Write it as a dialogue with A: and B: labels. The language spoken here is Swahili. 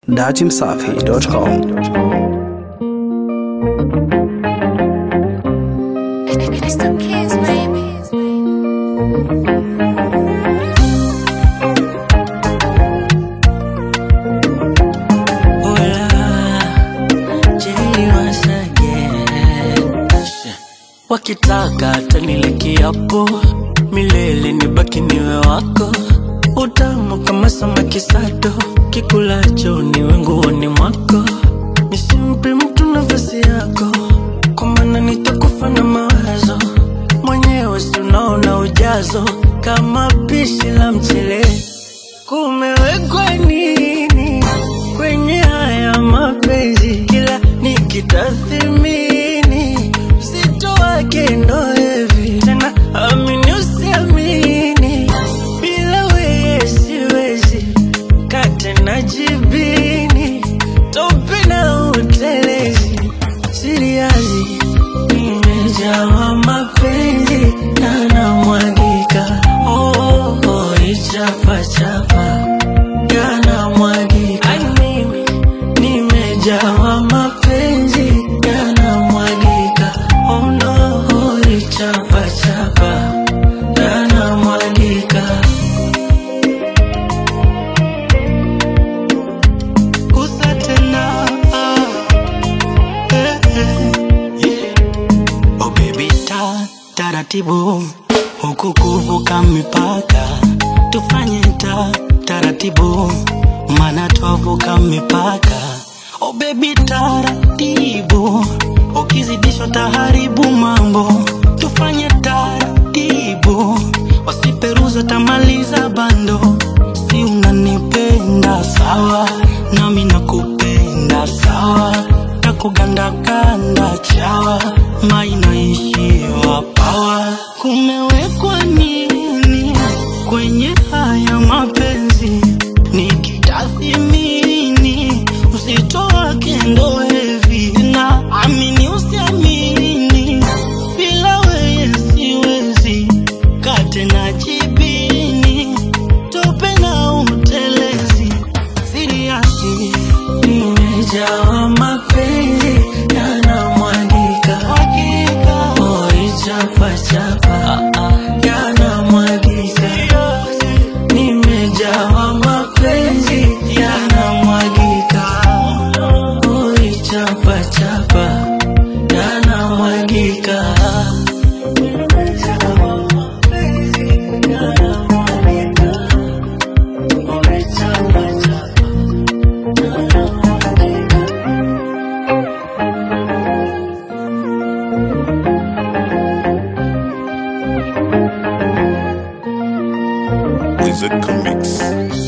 A: datimsafi.com.
B: It's the kids, baby.
C: wakitaka tanile kiapo milele nibaki niwe wako utamu kama samaki sato kikulacho niwe nguoni mwako nisimpe mtu nafasi yako kwa maana nitakufa na mawazo mwenyewe si unaona ujazo kama pishi la mchele kumewekwa nini kwenye haya mapenzi kila nikitathimini uzito wake ndo hivi tena amini usiamini bila weye siwezi kate na jibini tope na utelezi siriazi nimejawa mapenzi na namwagika oh, oh, oh, ichapachapa yanamwagika Ai, mimi nimejawa mapenzi yanamwagika oh, no, oh, ichapachapa yanamwagika gusa tena eh, eh, yeah. Oh baby ta taratibu huku kuvuka mipaka tufanye ta taratibu mana twavuka mipaka Oh baby taratibu ukizidishwa taharibu mambo tufanye taratibu wasiperuza tamaliza bando si unanipenda sawa nami nakupenda sawa takugandaganda chawa mainaishiwa pawa kumewekwa nini kwenye haya mapenzi nikitathimini uzito wake ndo hivi na amini usiamini bila weye siwezi kate na jibini tope na utelezi siriasi nimejawa mapenzi yanamwagika oichapachapa yanamwagika nimejawa mapenzi yanamwagika oichapachapa yanamwagika Nimejawa mapenzi yanamwagika. Oichapachapa yanamwagika.
D: Wizard Comics.